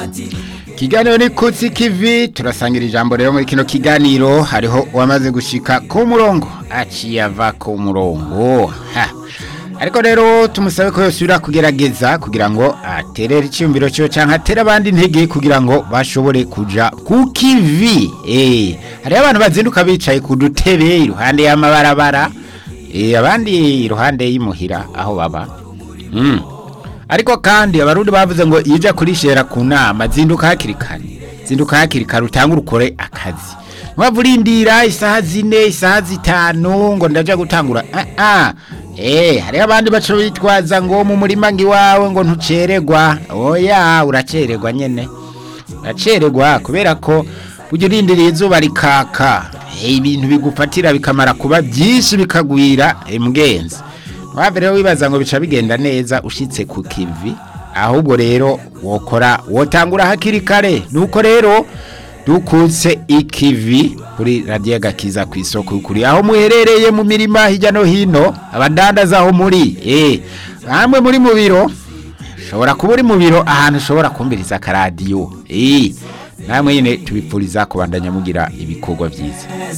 Kiganiro ni kutsi kivi turasangira ijambo rero muri kino kiganiro hariho uwamaze gushika ku murongo aciye ava ku murongo ha ariko rero tumusabe ko yosubira kugerageza kugira ngo aterere icyumviro cyo cyangwa atere abandi intege kugira ngo bashobore kuja ku kivi eh hariho abantu bazinduka bicaye ku dutebe iruhande y'amabarabara eh abandi iruhande y'imuhira aho baba mm. ariko kandi abarundi bavuze ngo ija kurishera ku nama zinduka hakiri kare zinduka hakiri kare utangure ukore akazi mpamvu urindira isaha zine isaha zitanu ngo ndaja gutangura ah ah eh hariho abandi baco bitwaza ngo mu murima ngiwawe ngo ntucererwa oya uracererwa nyene uracererwa kubera ko ujya urindiriye izuba rikaka eh, ibintu bigufatira bikamara kuba byinshi bikagwira imbwenzi waba rero wibaza ngo bica bigenda neza ushitse ku kivi ahubwo rero wokora wotangura hakiri kare nuko rero dukutse ikivi kuri radiyo gakiza ku isoko kuri aho muherereye mu mirima hirya no hino abadandaza aho muri eh bamwe muri mu biro ushobora kuba uri mu biro ahantu ushobora kumviriza akaradiyo eh namwe nyine tubipfuriza kubandanya mugira ibikorwa byiza